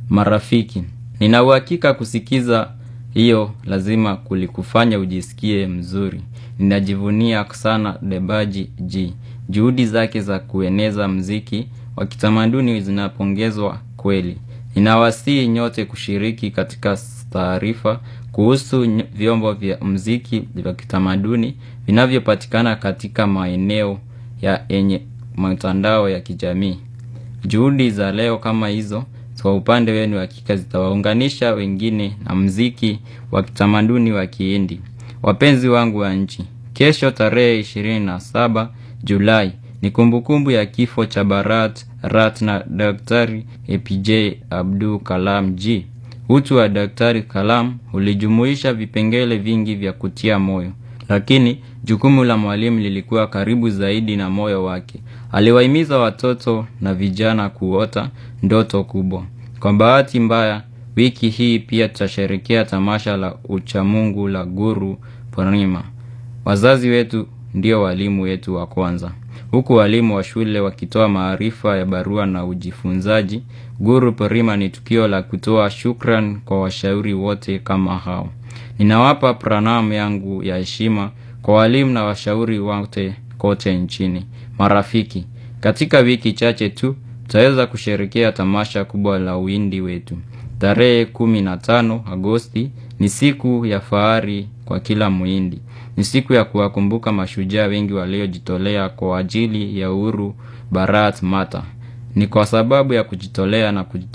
Marafiki, nina uhakika kusikiza hiyo lazima kulikufanya ujisikie mzuri. Ninajivunia sana debaji G. Juhudi zake za kueneza mziki wa kitamaduni zinapongezwa kweli. Ninawasihi nyote kushiriki katika taarifa kuhusu vyombo vya mziki vya kitamaduni vinavyopatikana katika maeneo ya yenye mtandao ya kijamii. Juhudi za leo kama hizo kwa upande wenu hakika zitawaunganisha wengine na mziki wa kitamaduni wa kihindi. Wapenzi wangu wa nchi, kesho tarehe 27 Julai ni kumbukumbu ya kifo cha Bharat Ratna Daktari APJ Abdul Kalam G. Utu wa Daktari Kalam ulijumuisha vipengele vingi vya kutia moyo, lakini jukumu la mwalimu lilikuwa karibu zaidi na moyo wake. Aliwahimiza watoto na vijana kuota ndoto kubwa. Kwa bahati mbaya, wiki hii pia tutasherehekea tamasha la uchamungu la Guru Purnima. Wazazi wetu ndio walimu wetu wa kwanza. Huku walimu wa shule wakitoa maarifa ya barua na ujifunzaji, Guru Purnima ni tukio la kutoa shukran kwa washauri wote kama hao. Ninawapa pranam yangu ya heshima kwa walimu na washauri wote kote nchini. Marafiki, katika wiki chache tu, tutaweza kusherehekea tamasha kubwa la uwindi wetu. Tarehe 15 Agosti ni siku ya fahari kwa kila muhindi. Ni siku ya kuwakumbuka mashujaa wengi waliojitolea kwa ajili ya uhuru Bharat Mata. Ni kwa sababu ya kujitolea na kujitolea